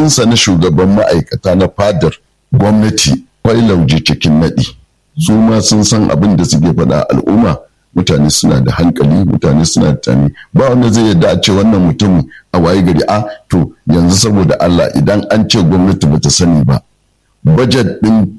matsayinsa na shugaban ma'aikata na fadar gwamnati kwai lauje cikin naɗi su ma sun san abin da suke faɗa al'umma mutane suna da hankali mutane suna da tani ba wanda zai yarda a ce wannan mutum a waye gari a to yanzu saboda Allah idan an ce gwamnati bata sani ba bajet din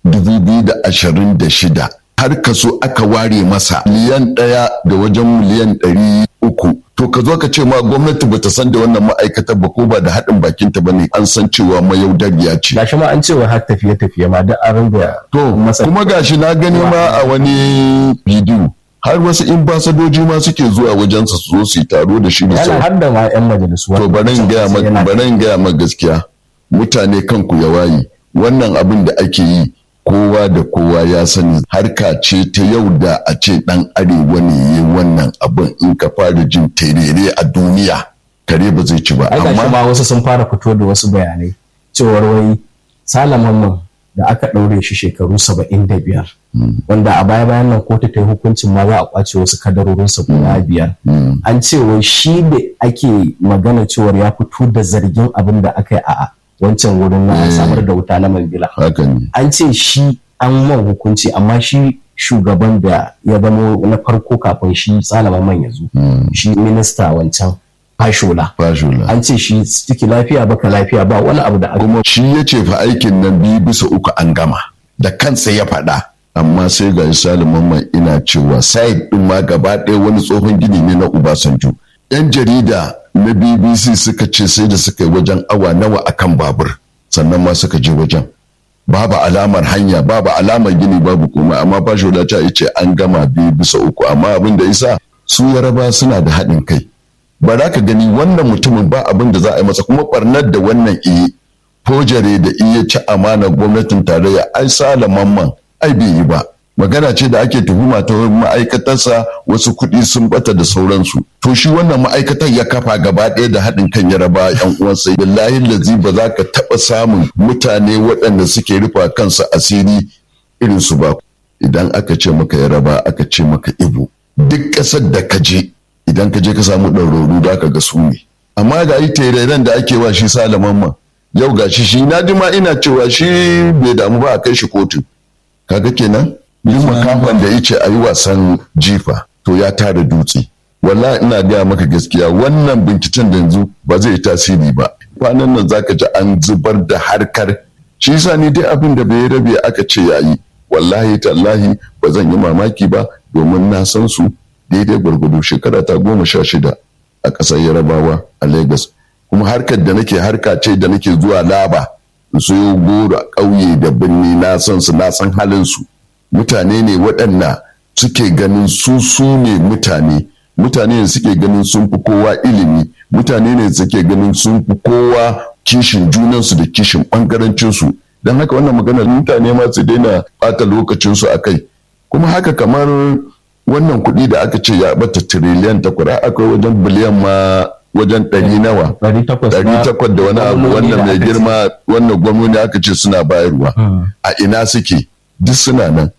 2026 har kaso aka ware masa miliyan ɗaya da wajen miliyan ɗari uku to ka zo ka ce ma gwamnati bata san da wannan ma'aikatar ba ko ba da haɗin bakinta ba ne an san cewa mayaudariya ce gashi ma an cewa har tafiye tafiye ma da an ringa to kuma gashi na gani ma a wani bidiyo har wasu ambasadoji ma suke zuwa wajensa su zo su yi taro da shi da yana har da ma yan majalisu to bari in gaya maka bari in gaya maka gaskiya mutane kanku ya waye wannan abin da ake yi kowa da kowa ya sani harka ce ta yau da a ce dan arewa ne yi wannan abin in ka fara jin terere a duniya kare ba zai ci ba amma ma wasu sun fara fito da wasu bayanai cewar wai salaman da aka ɗaure shi shekaru saba'in da biyar wanda a baya bayan nan kotu ta yi hukuncin ma za a kwace wasu kadarorinsa guda biyar an ce wai shi da ake magana cewar ya fito da zargin abin da aka yi a wancan wurin na samar da wuta na mambila an ce shi an man hukunci amma shi shugaban da ya zama na farko kafin shi salama man ya zo shi minista wancan fashola an ce shi ciki lafiya baka lafiya ba wani abu da aka kuma shi ya ce fa aikin nan biyu bisa uku an gama da kansa ya faɗa amma sai ga saliman mai ina cewa site ɗin ma gaba ɗaya wani tsohon gini ne na Obasanjo. Yan jarida na BBC suka ce sai da suka yi wajen awa nawa akan babur sannan ma suka je wajen. Babu alamar hanya, babu alamar gini, babu komai amma ba shi ta ce an gama biyu bisa uku amma abin da isa su yaraba suna da haɗin kai. Ba za ka gani wannan mutumin ba abin da za a yi masa kuma ɓarnar da wannan iya fojare da iya ci amanar gwamnatin tarayya ai salaman man ai bai yi ba magana ce da ake tuhuma ta ma'aikatarsa wasu kuɗi sun bata da sauransu to shi wannan ma'aikatar ya kafa gaba ɗaya da haɗin kan yaraba yan uwansa billahi lazi ba za ka taɓa samun mutane waɗanda suke rufa kansu asiri irin su ba idan aka ce maka yaraba aka ce maka ibo duk ƙasar da ka je idan ka je ka samu ɗauraru da ka ga su ne amma ga yi tereren da ake wa shi salaman ma yau ga shi shi na ji ma ina cewa shi bai damu ba a kai shi kotun kaga kenan yin makafan da yace a yi wasan jifa to ya tara dutse wallahi ina gaya maka gaskiya wannan binciken da yanzu ba zai tasiri ba kwanan nan zaka ji an zubar da harkar shi yasa ni dai abin da bai rabe aka ce yayi wallahi tallahi ba zan yi mamaki ba domin na san su daidai gwargwado shekara ta goma sha shida a ƙasar yarabawa a lagos kuma harkar da nake harka ce da nake zuwa laba su yi goro a ƙauye da birni na san su na san halin su mutane ne waɗanda suke ganin su su ne mutane mutane ne suke ganin sun fi kowa ilimi mutane ne suke ganin sun fi kowa kishin junansu da kishin ɓangarancinsu don haka wannan maganar mutane ma su daina ɓata lokacinsu a kai kuma haka kamar wannan kuɗi da aka ce ya bata tiriliyan takwara akwai wajen biliyan ma wajen ɗari nawa ɗari takwas da wani abu wannan mai girma wannan gwamnati aka ce suna bayarwa a ina suke duk suna nan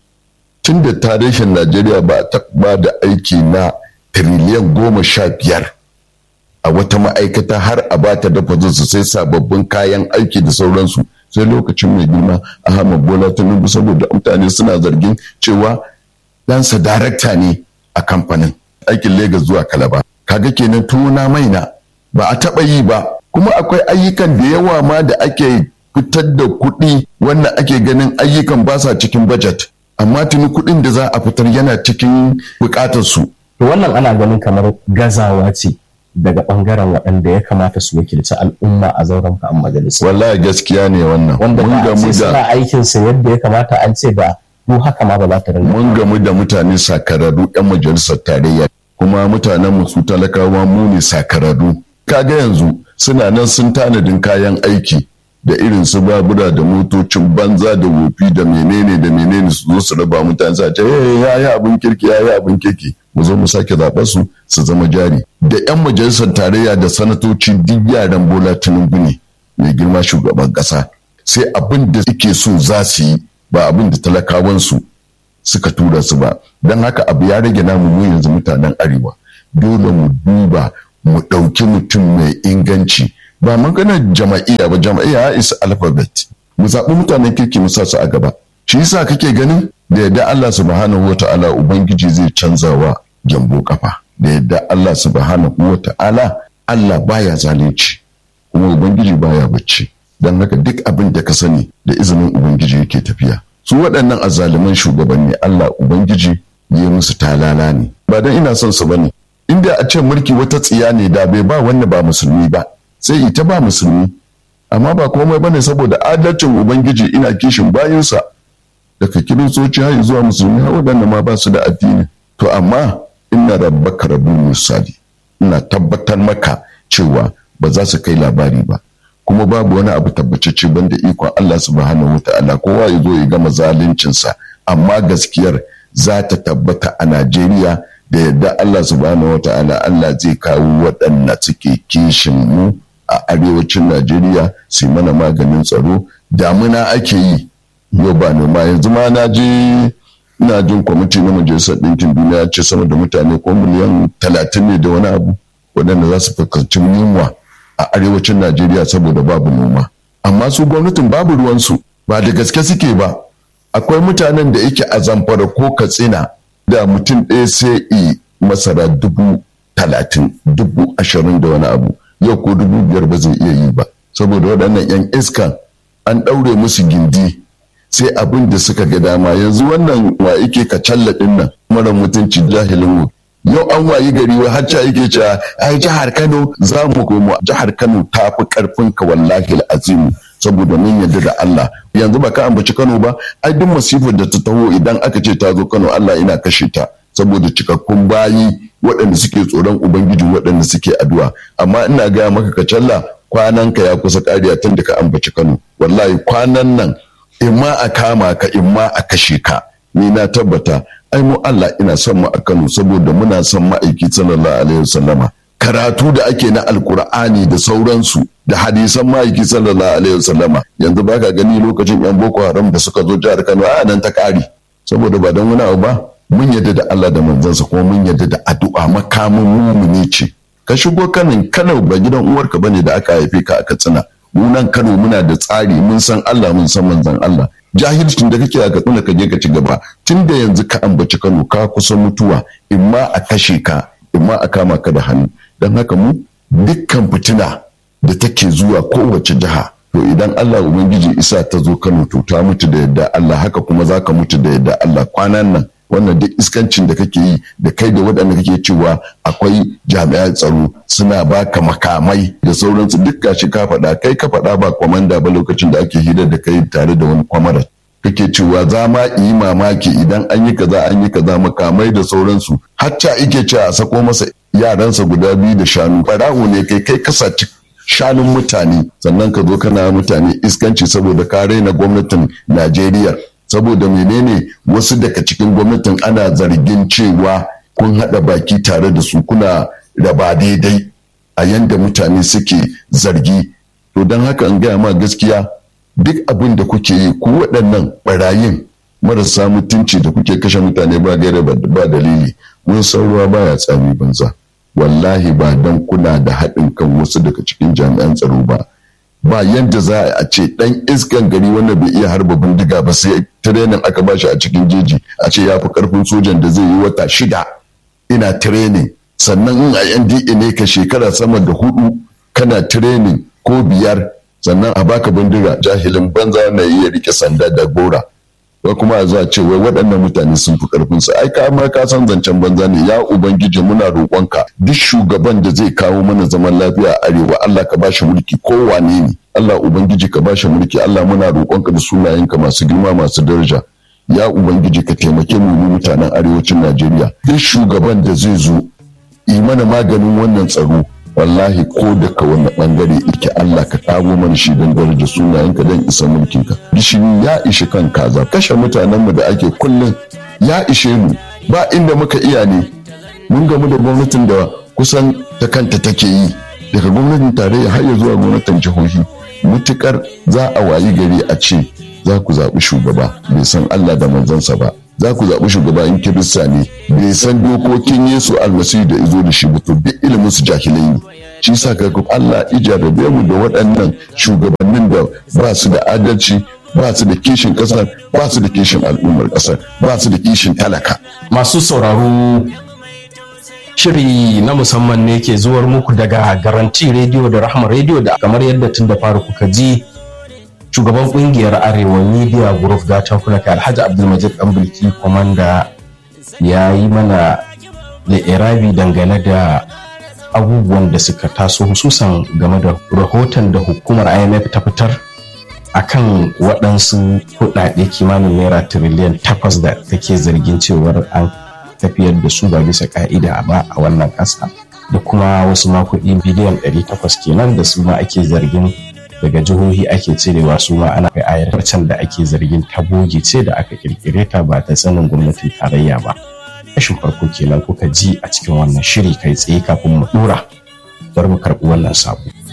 tun da tarihin najeriya ba ta ba da aiki na tiriliyan goma sha biyar a wata ma'aikata har a ba ta dafa su sai sababbin kayan aiki da sauransu sai lokacin mai girma ahmad bola tinubu saboda mutane suna zargin cewa ɗansa darakta ne a kamfanin aikin Legas zuwa kalaba kaga kenan tuna maina ba a taɓa yi ba kuma akwai ayyukan da yawa ma da ake fitar da kuɗi wannan ake ganin ayyukan ba sa cikin budget amma tuni kuɗin da za a fitar yana cikin buƙatar su to wannan ana ganin kamar gazawa ce daga ɓangaren waɗanda ya kamata su wakilci al'umma a zauren kan majalisa wallahi gaskiya ne wannan wanda da ce suna aikinsa yadda ya kamata an ce da mu haka ma ba za ta rinka mun gamu da mutane sakararru 'yan majalisar tarayya kuma mutanen mu su talakawa mu ne sakararru kaga yanzu suna nan sun tanadin kayan aiki da irin su babura da motocin banza da wofi da menene da menene su zo su raba mutane su ce ya yi abin kirki ya yi abin kirki mu zo mu sake zaɓar su su zama jari da 'yan majalisar tarayya da sanatoci duk yaran bola tinubu ne mai girma shugaban ƙasa sai abin da suke so za su yi ba abin da talakawansu suka tura su ba don haka abu ya rage namu mu yanzu mutanen arewa dole mu duba mu ɗauki mutum mai inganci ba maganar jama'iyya ba jama'iyya is alphabet mu zaɓi mutanen kirki mu sa su a gaba shi yasa kake ganin da yadda Allah subhanahu wata'ala ubangiji zai canzawa gyambo kafa da yadda Allah subhanahu wata'ala Allah baya zalunci kuma ubangiji baya bacci don haka duk abin da ka sani da izinin ubangiji yake tafiya su waɗannan azzaluman shugabanni Allah ubangiji ya musu talala ne ba dan ina son su bane inda a ce mulki wata tsiya ne da bai ba wanda ba musulmi ba sai ita ba musulmi amma ba komai bane saboda adalcin ubangiji ina kishin bayinsa daga kiristoci har zuwa musulmi har waɗanda ma ba su da addini to amma inna rabbaka rabbul misali ina tabbatar maka cewa ba za su kai labari ba kuma babu wani abu tabbacacce banda ikon Allah subhanahu wata'ala kowa ya zo ya gama zaluncinsa amma gaskiyar za ta tabbata a Najeriya da yadda Allah subhanahu wata'ala Allah zai kawo waɗanda suke kishin mu a arewacin Najeriya su mana maganin tsaro damuna ake yi yau ba noma yanzu ma na je ina jin kwamiti na majalisar ɗinkin duniya ce sama da mutane ko miliyan talatin ne da wani abu waɗanda za su fuskanci yunwa a arewacin najeriya saboda babu noma amma su gwamnatin babu ruwansu ba da gaske suke ba akwai mutanen da yake a zamfara ko katsina da mutum ɗaya sai i masara dubu talatin dubu ashirin da wani abu yau ko dubu biyar ba zai iya yi ba saboda waɗannan 'yan iskan an ɗaure musu gindi sai abin da suka ga dama yanzu wannan wa yake ka ɗin nan mara mutunci jahilin mu yau an wayi gari wa har yake cewa ai jihar Kano za mu komo jihar Kano ta fi karfin ka wallahi azim saboda mun yarda da Allah yanzu ba ka ambaci Kano ba ai duk masifar da ta taho idan aka ce ta zo Kano Allah ina kashe ta saboda cikakkun bayi waɗanda suke tsoron ubangiji waɗanda suke addu'a amma ina gaya maka ka challa kwanan ka ya kusa ƙariya tun da ka ambaci Kano wallahi kwanan nan imma a kama ka imma a kashe ka ni na tabbata ai mu Allah ina son mu a Kano saboda muna son ma'aiki sallallahu alaihi wasallama karatu da ake na alkur'ani da sauransu da hadisan ma'aiki sallallahu alaihi wasallama yanzu baka gani lokacin yan boko haram da suka zo jihar Kano a nan ta kare saboda ba don wani abu ba mun yadda da Allah da manzansa kuma mun yadda da addu'a makamin mumuni ce ka shigo kanin Kano ba gidan uwarka bane da aka haife ka a Katsina mu nan Kano muna da tsari mun san Allah mun san manzon Allah jahilcin da kake a Katsina ka je ka ci gaba tun da yanzu ka ambaci Kano ka kusa mutuwa imma a kashe ka imma a kama ka da hannu don haka mu dukkan fitina da take zuwa kowace jiha to idan Allah ubangiji isa ta zo Kano to ta mutu da yadda Allah haka kuma za ka mutu da yadda Allah kwanan nan wannan duk iskancin da kake yi da kai da waɗanda kake cewa akwai jami'an tsaro suna baka makamai da sauransu duk gashi ka faɗa kai ka faɗa ba kwamanda ba lokacin da ake hira da kai tare da wani kwamara kake cewa za ma yi mamaki idan an yi kaza an yi kaza makamai da sauransu hatta ike cewa a sako masa yaransa guda biyu da shanu ɓarawo ne kai kai kasa shanun mutane sannan ka zo kana mutane iskanci saboda ka raina gwamnatin najeriya saboda menene wasu daga cikin gwamnatin ana zargin cewa kun haɗa baki tare da su kuna raba daidai a yanda mutane suke zargi to don haka in gaya ma gaskiya duk abin da kuke yi ku waɗannan ɓarayin marasa mutunci da kuke kashe mutane ba gaira ba dalili mun san ruwa baya tsami banza wallahi ba dan kuna da haɗin kan wasu daga cikin jami'an tsaro ba ba yadda za a ce dan iskan gari wanda bai iya harba bindiga ba sai tirenin aka bashi a cikin jeji a ce ya fi karfin sojan da zai yi wata shida ina tirenin sannan in a NDA ne ka shekara sama da hudu kana tirenin ko biyar sannan a baka bindiga jahilin banza na iya rike sanda da gora ko kuma a zuwa ce wai waɗannan mutane sun fi karfin su ai ka ma ka san zancen banza ne ya ubangiji muna roƙonka duk shugaban da zai kawo mana zaman lafiya a arewa Allah ka bashi mulki ko wane ne Allah ubangiji ka bashi mulki Allah muna roƙonka da sunayenka masu girma masu daraja ya ubangiji ka taimake mu mutanen arewacin Najeriya duk shugaban da zai zo yi mana maganin wannan tsaro wallahi ko daga wani bangare ike Allah ka kago mana shi don daraja sunayenka don isa mulkinka gishiri ya ishi kan kaza kashe mutanenmu da ake kullum ya ishe mu ba inda muka iya ne mun gamu da gwamnatin da kusan ta kanta take yi daga gwamnatin tarayya har ya zuwa gwamnatin jihohi mutukar za a wayi gari a ce za ku zaɓi shugaba bai san Allah da manzansa ba za ku zaɓi shugaba in kirista ne bai san dokokin Yesu almasihu da izo da shi ba to duk ilimin su jahilai ne shi sa ga Allah ijarabe mu da waɗannan shugabannin da ba su da adalci ba su da kishin ƙasar ba su da kishin al'ummar ƙasar ba su da kishin talaka masu sauraro shiri na musamman ne ke zuwar muku daga garanti rediyo da rahama rediyo da kamar yadda tun da fara kuka ji shugaban kungiyar arewa media group gatan kuna kai alhaji abdulmajid dan bulki komanda ya yi mana da irabi dangane da abubuwan da suka taso hususan game da rahoton da hukumar imf ta fitar akan waɗansu kuɗaɗe kimanin naira tiriliyan takwas da take zargin cewar an tafiyar da su ba bisa ka'ida ba a wannan ƙasa da kuma wasu makuɗi biliyan 800 kenan da su ma ake zargin daga jihohi ake cirewa su ma ana kai ayar can da ake zargin ta boge ce da aka kirkire ta ba ta sanin gwamnatin tarayya ba kashin farko kenan kuka ji a cikin wannan shiri kai tsaye kafin mu dora bari mu karɓi wannan sabo